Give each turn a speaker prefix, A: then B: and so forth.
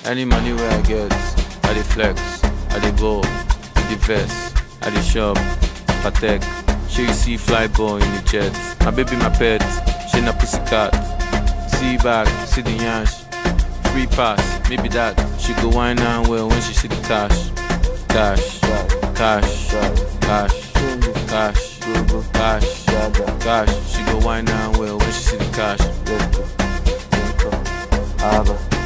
A: Any money where I get, I dey flex, I dey ball, with the vest, I dey shop, Patek. Sure you see fly boy in the jet. My baby, my pet, she na pussycat. See back, see the yansh. Free pass, maybe that. She go wine and well when she see the cash. Cash, cash, cash, cash, cash, cash. She go wine and well when she see the cash.
B: Aba.